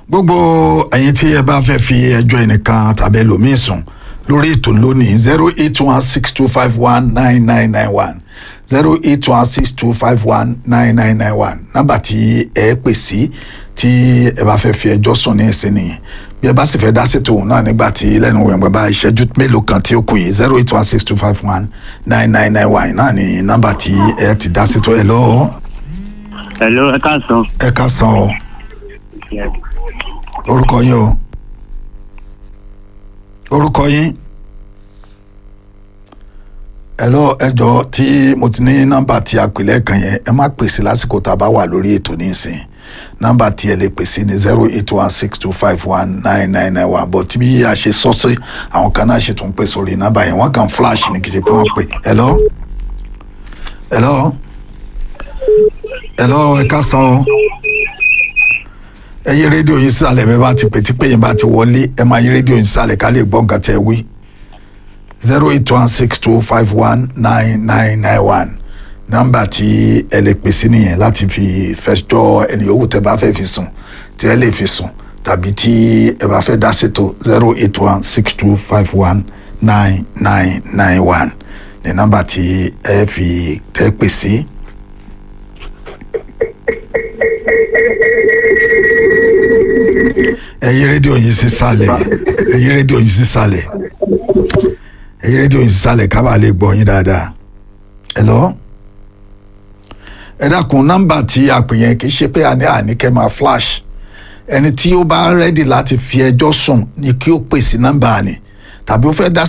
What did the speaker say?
gbogbo ẹ̀yin tí ẹ bá fẹ́ fi ẹjọ́ ẹnìkan tàbí ẹlòmíì sùn lórí ètò lónìí zero eight one six two five one nine nine nine one zero eight one six two five one nine nine nine one nọ́mbà tí ẹ pè sí tí ẹ bá fẹ́ fi ẹjọ́ sùn ní ìsìn nìyẹn bí ẹ bá sì fẹ́ dá sí tòun náà nígbà tí lẹ́nu wẹ̀ bá ìṣẹ́jú mélòó kan tí ó kù yìí zero eight one six two five one nine nine nine one náà ni nọ́mbà tí ẹ ti dá sí tó ẹ lọ́wọ́ Hello, ẹ káàsán. ẹ ká san o orúkọ yín o orúkọ yín ẹlọ ẹjọ tí mo ti ní nọ́mbà tí a pè lẹ́ẹ̀kan yẹn ẹ má pèsè lásìkò tá a bá wà lórí ètò nísìnyí nọ́mbà tí ẹ lè pèsè ní zero eight one six two five one nine nine nine one but bí a ṣe sọ sí àwọn kan náà ṣe tún pè sórí nọ́mbà yẹn wọ́n kàn flash ní kìí ṣe pé wọ́n pè ẹlọ ẹlọ ẹlọ ẹ ká san o ẹ yí rédíò yín sísàlẹ̀ bẹ́ẹ̀ bá ti pè tí pé yín bá ti wọlé ẹ máa yí rédíò yín sísàlẹ̀ ká lè gbọ́ nǹkan tẹ́ ẹ wí zero eight one six two five one nine nine nine one nọ́mbà tí ẹ lè pè sí nìyẹn láti fi fẹjọ́ ẹni yòówù tẹ́ bá fẹ́ fi sùn tí ẹ lè fi sùn tàbí tí ẹ bá fẹ́ dá ṣètò zero eight one six two five one nine nine nine one ní nọ́mbà tí ẹ fi tẹ́ pè sí. ẹ yí rédíò yín sísàlẹ̀ ẹ yí rédíò yín sísàlẹ̀ ẹ yí rédíò yín sísàlẹ̀ ká bàa lè gbọ́ yín dáadáa hello ẹ dákun nọ́mbà tí a pè yẹn kì í ṣe pé àní àníkẹ́ máa flash ẹni tí ó bá rẹ́dì láti fi ẹjọ́ sùn ni kí ó pèsè nọ́mbà ni tàbí ó fẹ́ dá